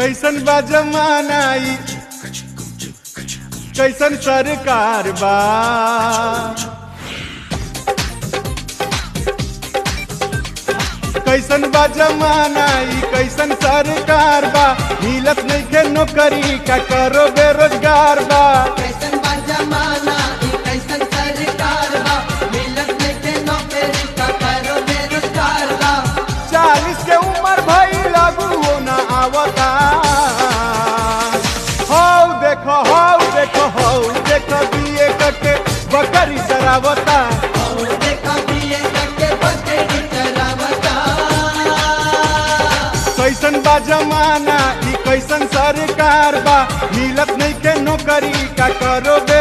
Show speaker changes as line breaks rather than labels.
कैसन बा जमाना ई कैसन सरकार बा कैसन बा जमाना ई कैसन सरकार बा मिलत नइखे नौकरी का करो बेरोजगार बा
कैसन बा जमाना ई कैसन सरकार बा मिलत नइखे नौकरी का करो बेरोजगार बा
चालीस के उम्र भई लागू हो ना आवता हौ देखो हौ देखो हौ देखो बीए करके बकरी चरावता
और देखा बीए करके बकरी चरावता
कैसन बा जमाना ई कैसन सरकार बा मिलत नहीं के नौकरी का करो